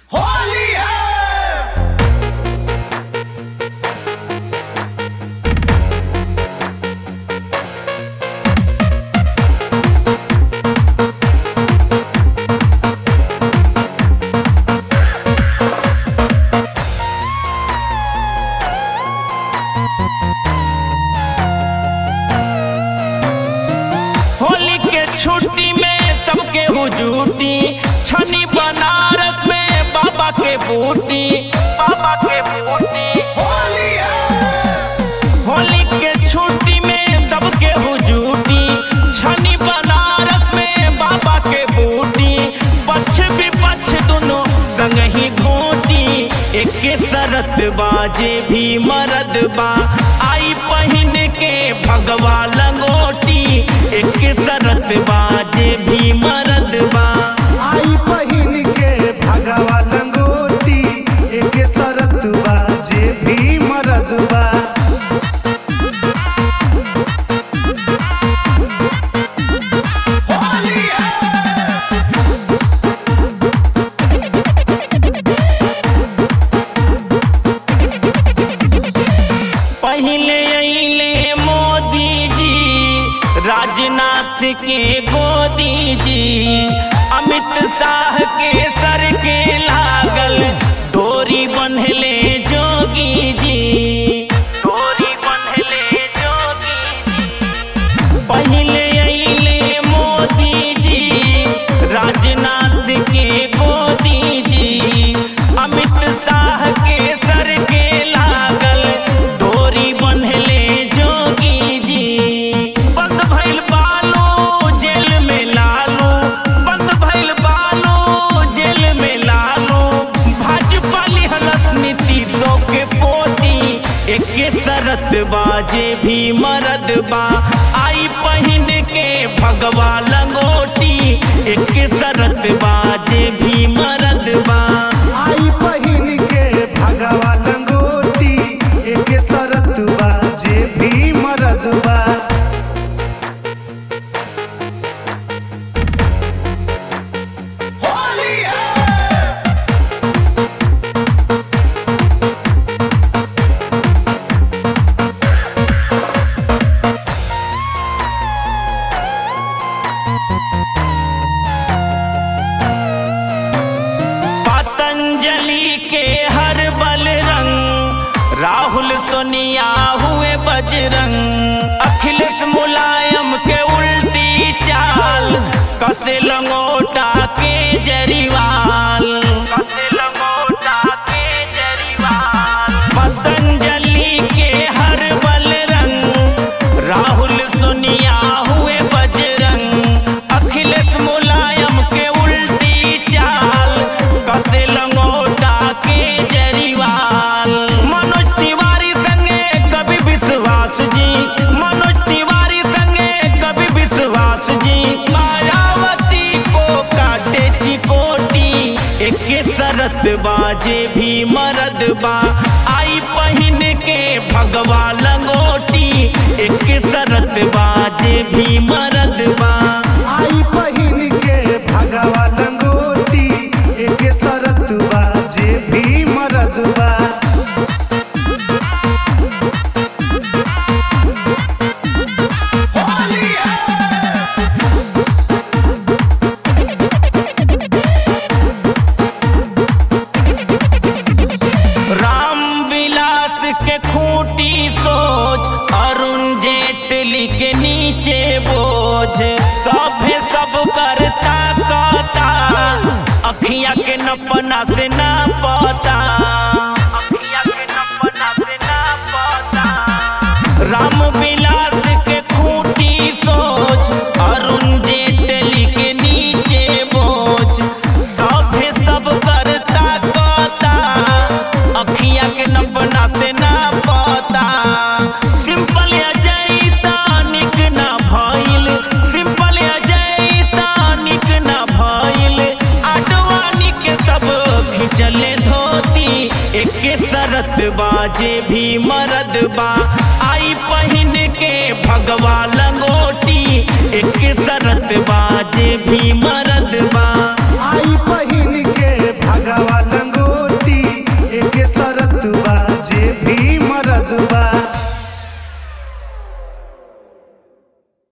होली है होली के छुट्टी में सबके हुजूटी छनी बनारस में बाबा के बूटी बाबा के बूटी होली है होली के छुट्टी में सबके हुजूटी छनी बनारस में बाबा के बूटी पछ विपक्ष दोनों संग ही घोटी एक सरत बाजे भी मरद बा आई पहिन के भगवा लंगोटी एक सरत बाजे भी मरद बा आई पहिन के भगवा लंगोटी एक सरत बा जे भी मरद बा होली है पहले अइले मोदी जी राजनाथ के गोदी जी अमित शाह के सर के लागल डोरी बंधले जोगी जी डोरी बंधले जोगी जी पहले अइले मोदी जी राजनाथ के गोदी जी अमित शाह के सर के लागल डोरी बंधले जोगी जी बंद भइल बालो जेल में लालू बंद भइल बालो जेल में लालू भाजपा लिहलस नीतीशों के पोती एके सरत बाजे भी मरद बा आई पहिन के भगवा लंगोटी एके सरत बाजे भी मरद बा आई पहिन के भगवा लंगोटी एक सरत बा जे भी मरद बा होली है पतंजलि के हर बल रंग राहुल सोनिया हुए बजरंग अखिलेश मुलायम के उल्टी चाल कसे लंगोटा के जरीवाल कसे लंगोटा के जरीवाल पतंजलि के हर बल रंग राहुल सोनिया हुए बजरंग अखिलेश मुलायम के उल्टी चाल कसे लंगोटा के जरीवाल मनोज तिवारी संगे कवि विश्वास जी मनोज तिवारी संगे कवि विश्वास जी मायावती को काटे चिकोटी एक सरत बाजे भी मरद बा आई पहिन के भगवा लंगोटी एक सरत बाजे भी मरद बा आई पहिन के भगवा लंगोटी एक सरत बा जे भी मरद बा होली है राम विलास के खूटी सोच अरुण जेटली के नीचे बोझ सभे सब करता कहता अखिया के नपना से ना पता अखिया के नपना से ना पता राम विलास के खूटी सोच अरुण जेटली के नीचे बोझ सभे सब करता कहता अखिया के नपना से ना पता सिंपल अजय निक ना भइल सिंपल अजय निक ना भइल आडवानी के सब खिंचले धोती एके सरत बाजे भी मरद बा आई पहिन के भगवा लंगोटी एक सरत बाजे भी मरद